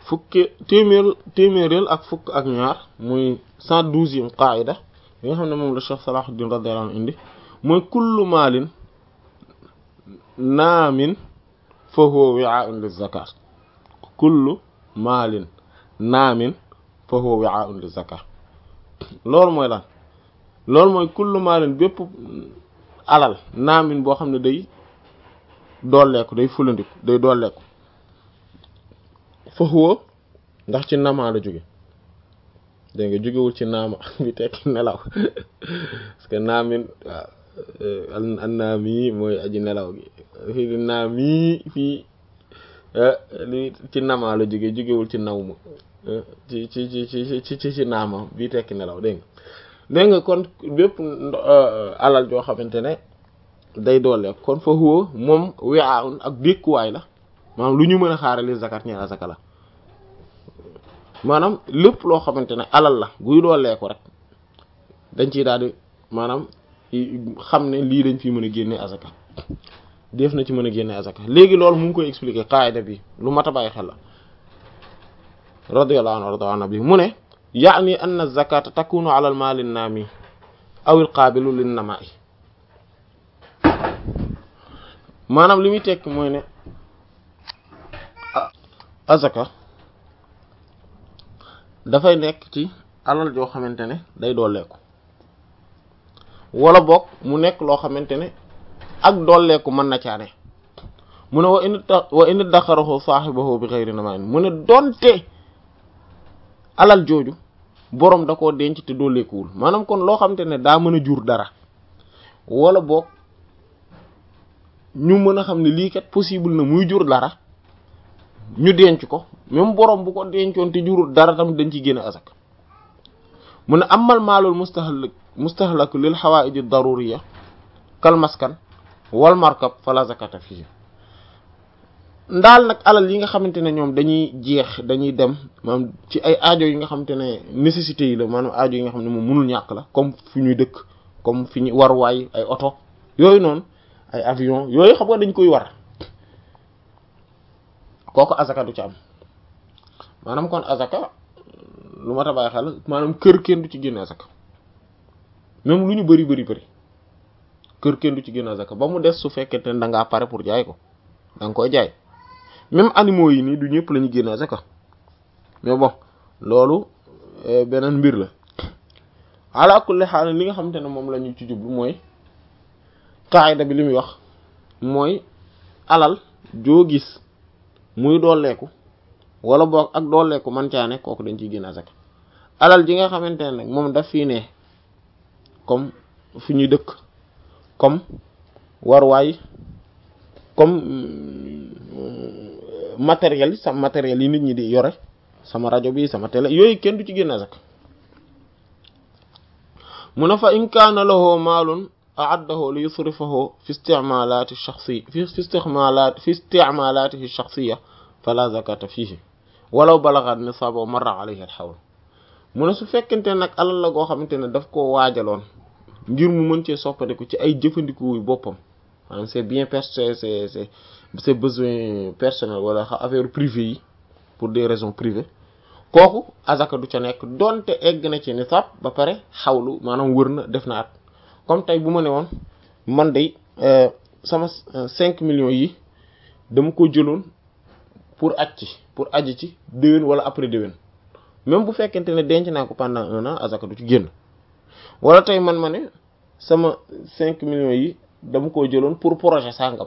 fukki téeméer téeméeréel ak fukk ak ñaar muy cent douzième qaida bi nga xam ne moom la Cheikh Salahuddin radiyallahu anhu indi mooy kullu maalin naamin fa huwa wi'a'un liz-zakat kullu maalin naamin fa huwa wi'a'un liz-zakat loolu mooy lan loolu mooy kullu maalin bépp alal naamin boo xam ne day dooleeku day fulandiku day dooleeku fa huwa ndax ci namaa la jóge dégg nga jógewul ci naama bi tekki nelaw parce que naamin waaw an naami mooy aji nelaw gi fii naami fii li ci namaa la jóge jógewul ci naw ma ci ci ci ci ci ci ci naama bi tekki nelaw dégg nga dégg nga kon bépp alal joo xamante ne day doole kon fa huwa moom wi'aun ak dékkuwaay la maanaam lu ñu mën a xaarali zakat ñeela zaka la maanaam lépp loo xamante ne alal la guy dooleeku rek dañ ciy daal di maanaam xam ne lii dañ fi mën a génne azaka def na ci mën a génne azaka léegi loolu mu ngi koy expliquer qaida bi lu mat a bàyyi xel la radiyallahu anhu radiyallahu bi mu ne yaani anna zakata takunu ala al mali naami aw al qabilu lin nama'i maanaam li muy tekk mooy ne azaka dafay nekk ci alal joo xamante ne day dooleeku wala boog mu nekk loo xamante ne ak dooleeku mën na caane mu ne wa in wa in daxarahu saahibahu bi ghayri nama'in mu ne donte alal jooju boroom da koo denc te dooleekuwul maanaam kon loo xamante ne daa mën a jur dara wala boog ñu mën a xam ne lii kat possible na muy jur dara ñu denc ko même borom bu ko dencoon te jurul dara tamit dañ ci génne asak mu ne amal maalul mustahlak mustahlaku lil xawaaiji daruriya kal maskan wal markab fala zakata fii ndaal nag alal yi nga xamante ne ñoom dañuy jeex dañuy dem maanaam ci ay aajo yi nga xamante ne nécessité yi la maanaam aajo yi nga xam ne moom mënul ñàkk la comme fi ñuy dëkk comme fi ñu war waay ay oto yooyu noonu ay avion yooyu xam nga dañ koy war kooku azaka du ci am maanaam kon azaka lu ma ta bàyyi xel maanaam kër kenn du ci génne azaka même lu ñu bari bari bari kër kenn du ci génne azaka ba mu des su fekkente ne da ngaa pare pour jaay ko da nga koy jaay même animaux yi nii du ñëpp la ñu génne azaka mais bon loolu beneen mbir la ala kulli xaal li nga xamante ne moom la ñu ci jublu mooy qaayda bi li muy wax mooy alal joo gis muy dooleeku wala boog ak dooleeku man caane kooku dañ ciy génn azaka alal ji nga xamante ne nag moom daf fii ne comme fi ñuy dëkk comme warwaay comme matériel yi sama matériel yi nit ñi di yore sama rajo bi sama télé yooyu kenn du ci génn azaka mu ne fa in kaana lahu maalun أعده ليصرفه في استعمالات الشخصية في في استعمالات في استعمالاته الشخصية فلا زكاة فيه ولو بلغ النصاب ومر عليه الحول mu ne su fekkente nag alal la goo xamante ne daf koo waajaloon ngir mu mën cee soppandiku ci ay jëfandiku boppam maanaam c'est bien perso c'est c'est c'est besoin personnel wala affaire privée yi pour des raisons privées kooku azaka du ca nekk donte egg na ci nisaab ba pare xawlu maanaam wër na def na at comme tey bu ma ne woon man de sama cinq millions yi dama ko jëloon pour aj ci pour aji ci déwén wala après déwén même bu fekkente ne denc naa ko pendant un an azaka du ci génn wala tey man ma ne sama cinq millions yi dama ko jëloon pour projet sangam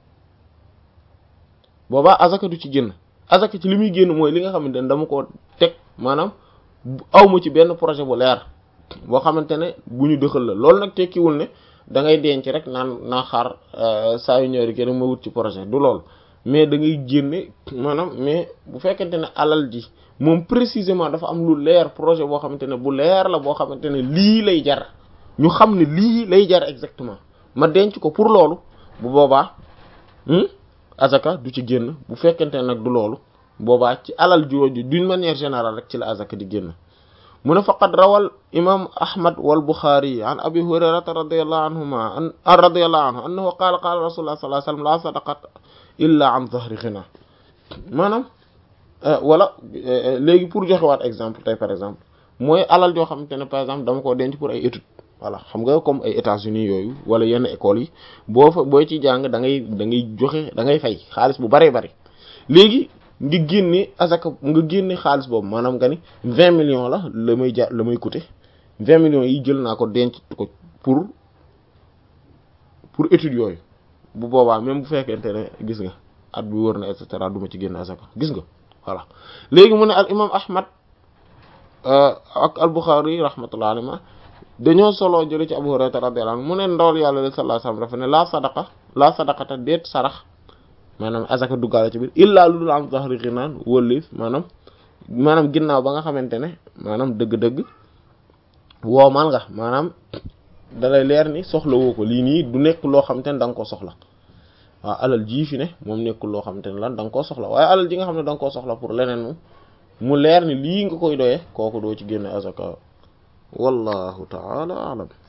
boobaa azaka du ci génn azaka ci li muy génn mooy li nga xamante ne dama ko teg maanaam awma ci benn projet bu leer boo xamante ne bu ñu dëxal la loolu nag tekkiwul ne da ngay denc rek naan naa xaar saa yu ñëwee kenn ma wut ci projet du lool mais da ngay génne maanaam mais bu fekkente ne alal ji moom précisément dafa am lu leer projet boo xamante ne bu leer la boo xamante ne lii lay jar ñu xam ne lii lay jar exactement ma denc ko pour loolu bu boobaa azaka du ci génn bu fekkente ne nag du loolu boobaa ci alal jooju d'une manière générale rek ci la azaka di génn mu ne faqad rawal imam ahmad wal buxaari an abi hurayrata radiyallahu anhuma an radiyallahu anhu annahu qaala qaala rasulullah sallallahu alayhi wasallam la sadaqata illa an dhahri ghina maanaam wala léegi pour joxewaat exemple tey par exemple mooy alal joo xamante ne par exemple dama ko denc pour ay études voilà xam nga comme ay États-Unis yooyu wala yenn écoles yi boo fa boo ci jàng da ngay da ngay joxe da ngay fay xaalis bu baree bari léegi nga génne asaka nga génne xaalis boobu maanaam nga ni vingt millions la la may ja la may coûter vingt millions yi jël naa ko denc ko pour pour études yooyu bu boobaa même bu fekkente ne gis nga at bi wër na et cetera du ma ci génne asaka gis nga voilà léegi mu ne al imam ahmad ak al buxaari rahmatullah alayhi dañoo solo jële ci abu hurayra radiyallahu anhu mu ne ndawal yàlla sallallahu alayhi wasallam dafa ne laa sadaqa laa sadaqata déet sarax maanaam asaka duggaale ci biir illaa lu dul am zahri ghinaan wëlif maanaam maanaam ginnaaw ba nga xamante ne maanaam dëgg-dëgg woomal nga maanaam dalay leer ni soxla woo ko lii nii du nekk loo xamante ne da nga koo soxla waaw alal jii fi ne moom nekkul loo xamante ne lan da nga koo soxla waaye alal ji nga xam ne da nga koo soxla pour leneen moom mu leer ni lii nga koy doyee kooku doo ci génne azaka wallahu ta'ala a'lam